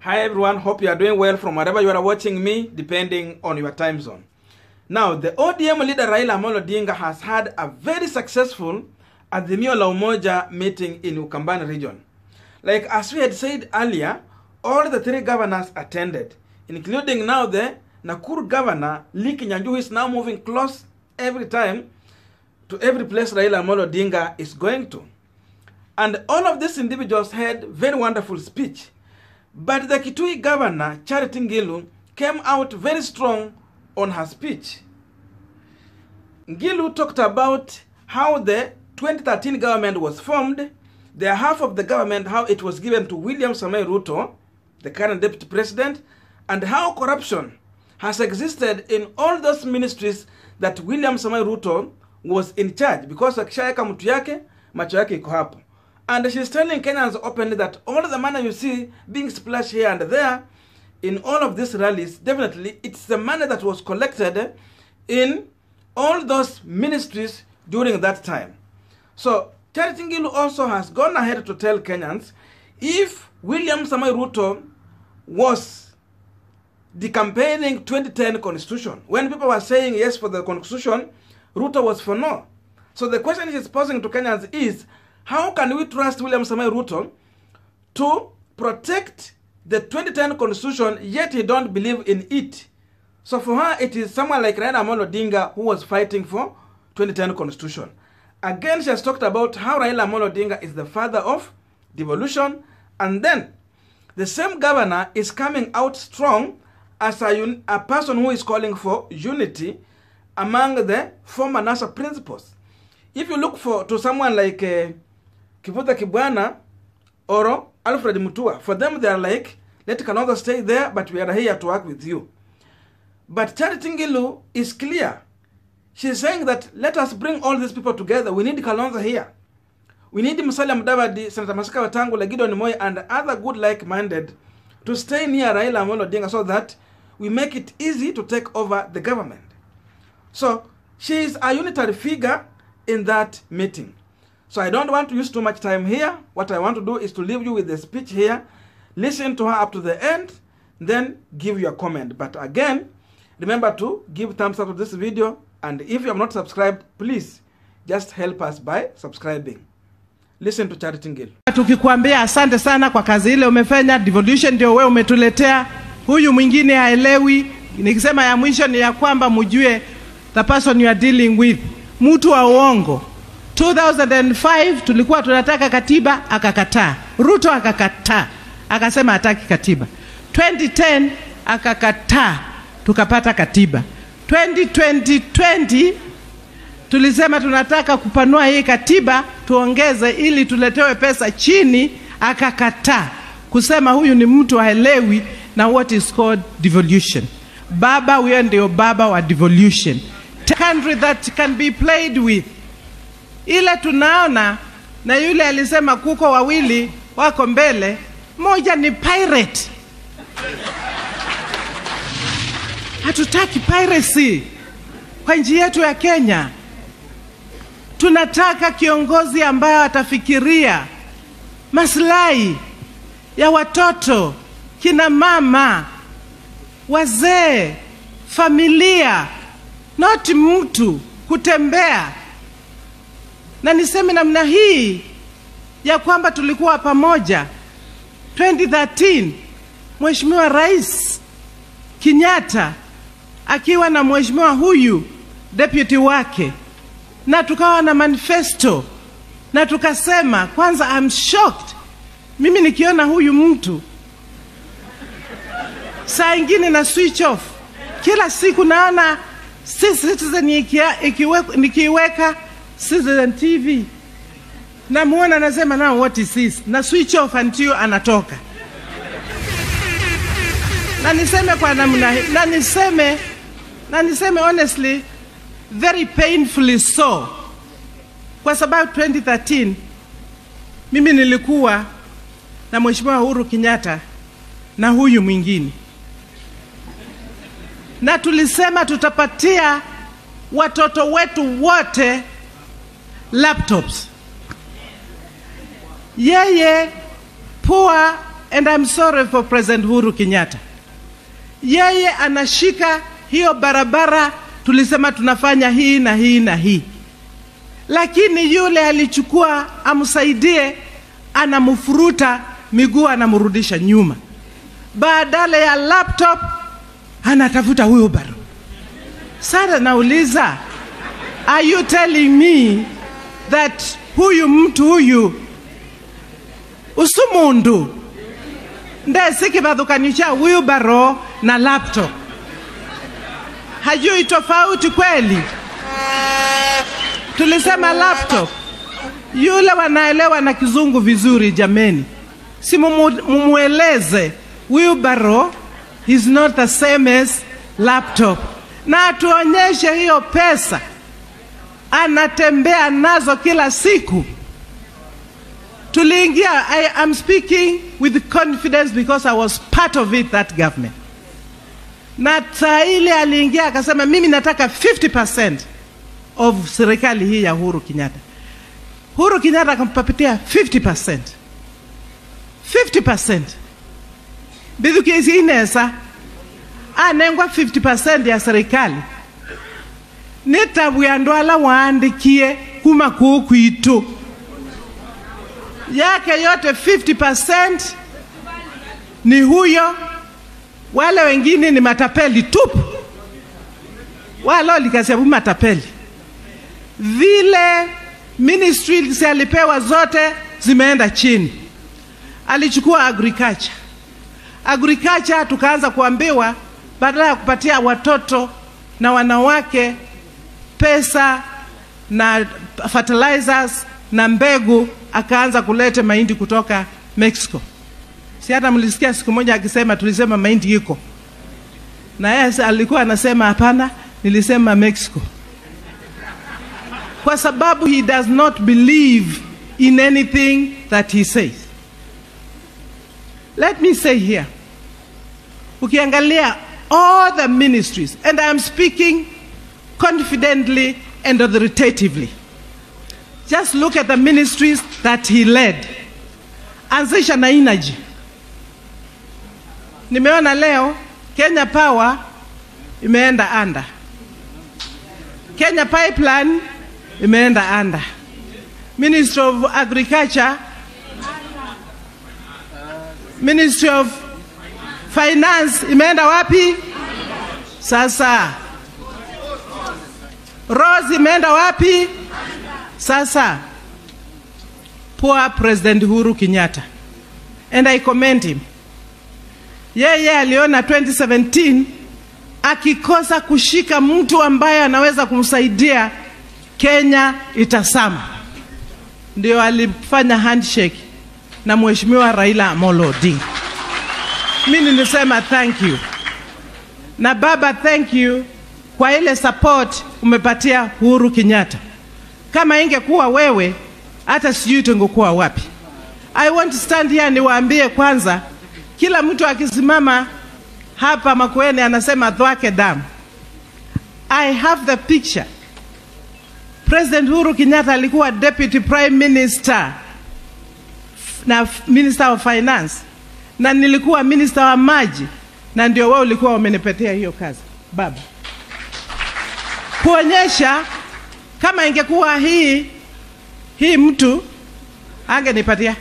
Hi everyone, hope you are doing well from wherever you are watching me, depending on your time zone. Now, the ODM leader Raila Amolo Odinga has had a very successful Azimio la Umoja meeting in Ukambani region. Like as we had said earlier, all the three governors attended, including now the Nakuru governor, Lee Kinyanjui, who is now moving close every time to every place Raila Amolo Odinga is going to. And all of these individuals had very wonderful speech. But the Kitui governor, Charity Ngilu, came out very strong on her speech. Ngilu talked about how the 2013 government was formed, the half of the government, how it was given to William Samoei Ruto, the current deputy president, and how corruption has existed in all those ministries that William Samoei Ruto was in charge because akishaweka mtu yake macho yake iko hapo and she's telling Kenyans openly that all the money you see being splashed here and there in all of these rallies definitely it's the money that was collected in all those ministries during that time so Charity Ngilu also has gone ahead to tell Kenyans if William Samoei Ruto was the campaigning 2010 constitution. When people were saying yes for the constitution, Ruto was for no. So the question he's posing to Kenyans is, how can we trust William Samoei Ruto to protect the 2010 constitution, yet he don't believe in it? So for her, it is someone like Raila Amolo Odinga who was fighting for 2010 constitution. Again, she has talked about how Raila Amolo Odinga is the father of devolution, and then the same governor is coming out strong as a, un- a person who is calling for unity among the former NASA principals. If you look for to someone like uh, Kivuta Kibwana or Alfred Mutua, for them they are like, let Kalonzo stay there, but we are here to work with you. But Charity Ngilu is clear. She's saying that let us bring all these people together. We need Kalonzo here. We need Musalia Mudavadi, Senator Masika Wetangula, Gideon Moi, and other good like-minded to stay near Raila Amolo Odinga so that we make it easy to take over the government. So she is a unitary figure in that meeting. So I don't want to use too much time here. What I want to do is to leave you with the speech here. Listen to her up to the end, then give your comment. But again, remember to give thumbs up to this video. And if you have not subscribed, please just help us by subscribing. Listen to Charity Ngilu. Tukikwambia asante sana kwa kazi ile umefanya, devolution ndio wewe umetuletea. Huyu mwingine haelewi. Nikisema ya mwisho ni ya kwamba mjue the person you are dealing with, mtu wa uongo. 2005 tulikuwa tunataka katiba, akakataa. Ruto akakataa, akasema hataki katiba. 2010 akakataa, tukapata katiba. 2020 tulisema tunataka kupanua hii katiba tuongeze ili tuletewe pesa chini, akakataa kusema huyu ni mtu haelewi na what is called devolution. Baba huyo ndio baba wa devolution, country that can be played with. Ile tunaona na yule alisema kuko wawili wako mbele, moja ni pirate. Hatutaki piracy kwa nchi yetu ya Kenya. Tunataka kiongozi ambaye atafikiria maslahi ya watoto, kina mama, wazee, familia, not mtu kutembea. Na niseme namna hii ya kwamba tulikuwa pamoja 2013 Mheshimiwa Rais Kenyatta akiwa na mheshimiwa huyu deputy wake na tukawa na manifesto na tukasema, kwanza I'm shocked mimi nikiona huyu mtu saa ingine na switch off kila siku, naona si Citizen ikia- ikiwe- nikiiweka Citizen TV namuona, nasema now what is this, na switch off until anatoka. Na niseme kwa namna hii, na niseme na niseme honestly very painfully so, kwa sababu 2013 mimi nilikuwa na Mheshimiwa Uhuru Kenyatta na huyu mwingine, na tulisema tutapatia watoto wetu wote laptops. Yeye poor and I'm sorry for President Uhuru Kenyatta. Yeye anashika hiyo barabara, tulisema tunafanya hii na hii na hii, lakini yule alichukua amsaidie, anamfuruta miguu, anamrudisha nyuma. Badala ya laptop anatafuta wheelbarrow. Sasa nauliza, are you telling me that huyu mtu huyu usumundu ndesikivadhukanisha wheelbarrow na laptop hajui tofauti kweli? Tulisema laptop, yule wanaelewa na kizungu vizuri. Jameni, si mumu- mumueleze wheelbarrow is not the same as laptop, na atuonyeshe hiyo pesa anatembea nazo kila siku. Tuliingia, I am speaking with confidence because I was part of it, that government. Na saa ile aliingia akasema, mimi nataka 50% of serikali hii ya Uhuru Kenyatta. Uhuru Kenyatta akampatia 50%. 50%. Bithukizi inesa anengwa 50% ya serikali nitabwia andu ala waandikie kuma kuu kwitu yake yote 50% ni huyo, wale wengine ni matapeli tupu, wala likasiabu matapeli. Vile ministries alipewa zote zimeenda chini. Alichukua agriculture, agriculture tukaanza kuambiwa badala ya kupatia watoto na wanawake pesa na fertilizers na mbegu, akaanza kuleta mahindi kutoka Mexico. Si hata mlisikia siku moja akisema, tulisema mahindi iko na yeye alikuwa anasema hapana, nilisema Mexico, kwa sababu he does not believe in anything that he says. Let me say here, ukiangalia all the ministries and I am speaking confidently and authoritatively. Just look at the ministries that he led. Anzisha na energy. Nimeona leo Kenya Power imeenda anda, Kenya Pipeline imeenda anda, Ministry of Agriculture, Ministry of Finance imeenda wapi? Sasa Rose imeenda wapi? Sasa poor President Uhuru Kenyatta, and I commend him. Yeye aliona 2017 akikosa kushika mtu ambaye anaweza kumsaidia Kenya itasama, ndio alifanya handshake na Mheshimiwa Raila Amolo Odinga. Mimi nilisema thank you na baba, thank you kwa ile support umepatia Uhuru Kenyatta. Kama ingekuwa wewe, hata sijui tungekuwa wapi. I want to stand here niwaambie kwanza, kila mtu akisimama hapa Makueni anasema dhwake damu. I have the picture. President Uhuru Kenyatta alikuwa deputy prime minister na minister of finance, na nilikuwa minister wa maji, na ndio wao ulikuwa wamenipatia hiyo kazi baba kuonyesha kama ingekuwa hii hii mtu angenipatia,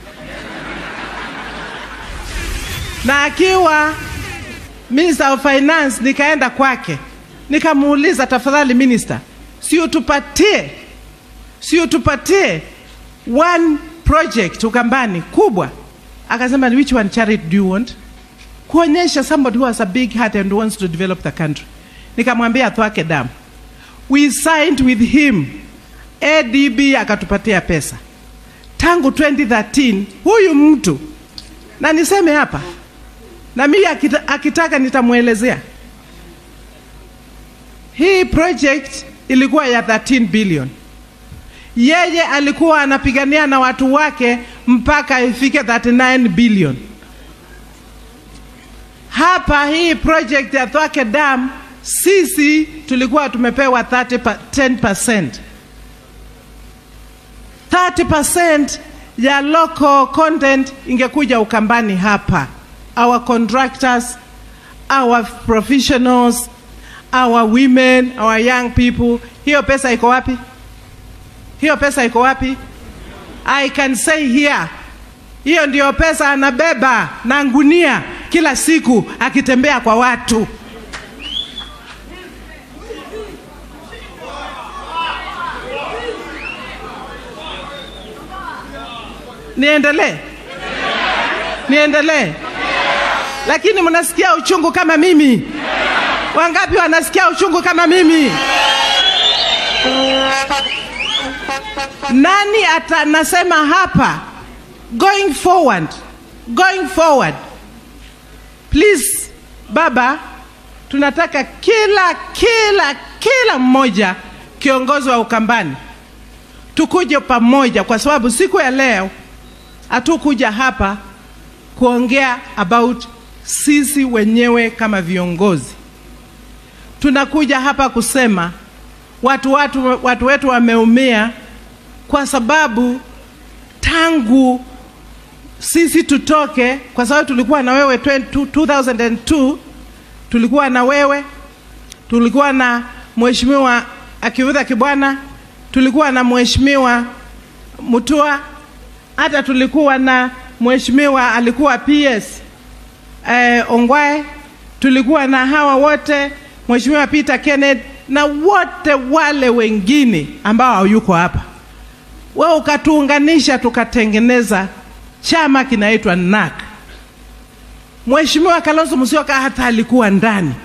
na akiwa minister of finance, nikaenda kwake nikamuuliza, tafadhali minister, si utupatie si utupatie one project Ukambani kubwa. Akasema, which one charity do you want? Kuonyesha somebody who has a big heart and wants to develop the country. Nikamwambia twake damu we signed with him ADB akatupatia pesa tangu 2013 huyu mtu na niseme hapa na mimi akita, akitaka nitamwelezea hii project ilikuwa ya 13 billion yeye alikuwa anapigania na watu wake mpaka ifike 39 billion hapa hii project ya Thwake Dam sisi tulikuwa tumepewa 30 pa, 10%. 30% ya local content ingekuja Ukambani hapa, our contractors, our professionals, our women, our young people. Hiyo pesa iko wapi? Hiyo pesa iko wapi? I can say here, hiyo ndiyo pesa anabeba na ngunia kila siku akitembea kwa watu. Niendelee? Niendelee? Lakini mnasikia uchungu kama mimi? Wangapi wanasikia uchungu kama mimi? Nani ata nasema hapa going forward, going forward, please baba, tunataka kila kila kila mmoja kiongozi wa Ukambani tukuje pamoja, kwa sababu siku ya leo hatukuja hapa kuongea about sisi wenyewe kama viongozi. Tunakuja hapa kusema watu, watu, watu wetu wameumia kwa sababu tangu sisi tutoke, kwa sababu tulikuwa na wewe 20, 2002 tulikuwa na wewe, tulikuwa na mheshimiwa Akiudha Kibwana, tulikuwa na mheshimiwa Mutua, hata tulikuwa na mheshimiwa alikuwa PS eh, Ongwae, tulikuwa na hawa wote, mheshimiwa Peter Kenneth na wote wale wengine ambao hayuko hapa. Wewe ukatuunganisha tukatengeneza chama kinaitwa NAK. Mheshimiwa Kalonzo Musyoka hata alikuwa ndani,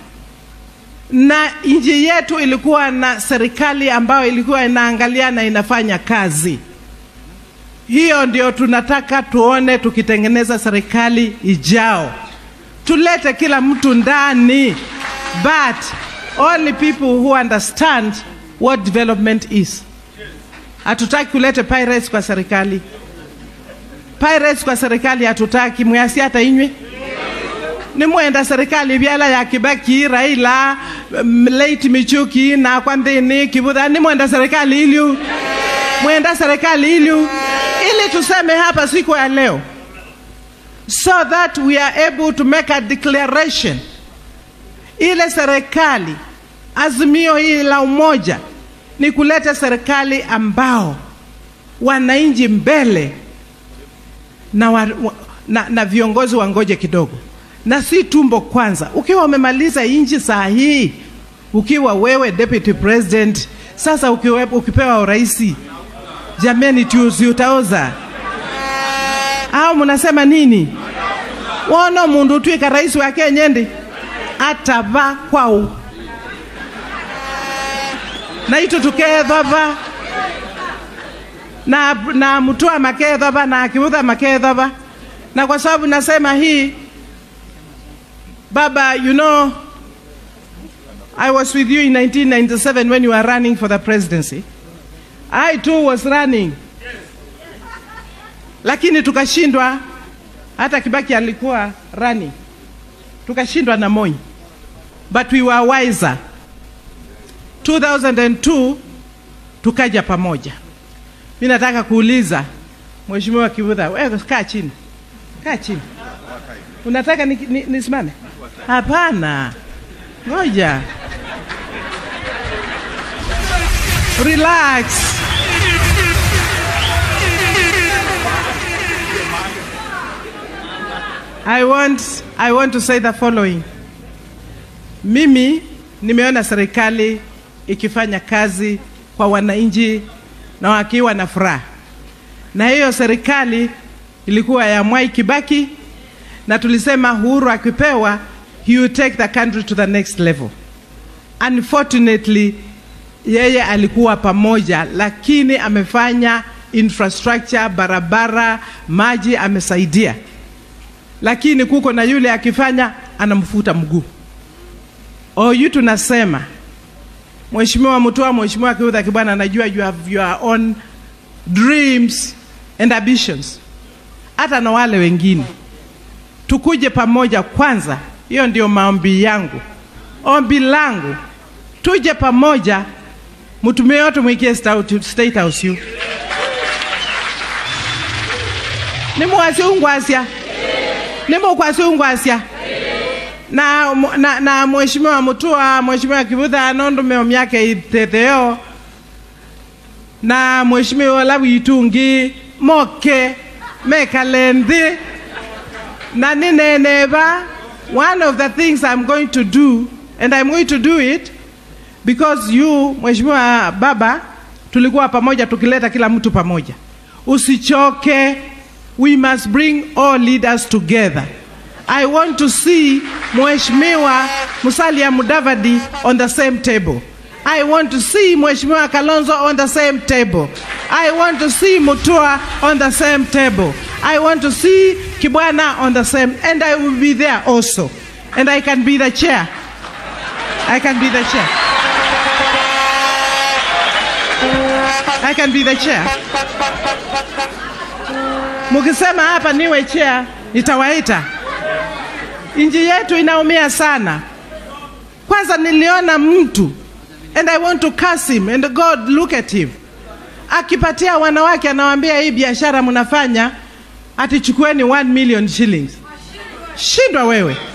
na nchi yetu ilikuwa na serikali ambayo ilikuwa inaangalia na inafanya kazi. Hiyo ndio tunataka tuone tukitengeneza serikali ijao, tulete kila mtu ndani, but only people who understand what development is. Hatutaki kulete pirates kwa serikali. Pirates kwa serikali hatutaki, mwasi hata inywe ni mwenda serikali byala ya Kibaki, Raila, um, late Michuki na Kwandini Kibudha, ni mwenda serikali ilyu, mwenda serikali ilyu, ili tuseme hapa siku ya leo, so that we are able to make a declaration. Ile serikali, azimio hili la umoja ni kuleta serikali ambao wananchi mbele na, wa, wa, na, na viongozi wangoje kidogo na si tumbo kwanza. Ukiwa umemaliza inchi saa hii, ukiwa wewe deputy president, sasa ukiwe, ukipewa uraisi, jameni, tuzi utaoza au mnasema nini? wono mundu twika rais wa Kenya ndi atava kwau na itu tukethova na, na Mutua makethova na Akiudha makethova, na kwa sababu nasema hii Baba, you know, I was with you in 1997 when you were running for the presidency. I too was running. Lakini tukashindwa, hata Kibaki alikuwa running. Tukashindwa na Moi. But we were wiser. 2002 tukaja pamoja. Mimi nataka kuuliza Mheshimiwa Kivuta, wewe kaa chini. Kaa chini. Unataka nisimame? Ni, ni nisimame? Hapana, ngoja, relax. I want, I want to say the following. Mimi nimeona serikali ikifanya kazi kwa wananchi na wakiwa na furaha, na hiyo serikali ilikuwa ya Mwai Kibaki na tulisema Uhuru akipewa he will take the country to the next level. Unfortunately, yeye alikuwa pamoja, lakini amefanya infrastructure, barabara, maji amesaidia, lakini kuko na yule akifanya anamfuta mguu. Oyu tunasema Mheshimiwa Mutua, Mheshimiwa Kiudha Kibwana, najua you have your own dreams and ambitions, hata na wale wengine tukuje pamoja kwanza. Hiyo ndio maombi yangu, ombi langu, tuje pamoja, mtumie yote mwikie State House you nimuwasi ungwasya nimukwasi ungwasya na, na, na mheshimiwa Mutua, mheshimiwa Kivutha nondume myaka ithetheo na mheshimiwa Lawitungi moke mekale nthi na nineneva one of the things I'm going to do and I'm going to do it because you mheshimiwa baba tulikuwa pamoja tukileta kila mtu pamoja usichoke we must bring all leaders together I want to see Mheshimiwa Musalia Mudavadi on the same table. I want to see Mheshimiwa Kalonzo on the same table. I want to see Mutua on the same table. I want to see Kibwana on the same, and I will be there also. And I can be the chair. I can be the chair. I can be the chair. Mukisema hapa niwe chair, nitawaita. Nchi yetu inaumia sana. Kwanza niliona mtu and I want to curse him and God look at him. Akipatia wanawake anawaambia hii biashara mnafanya ati chukueni 1 million shillings. Shindwa wewe.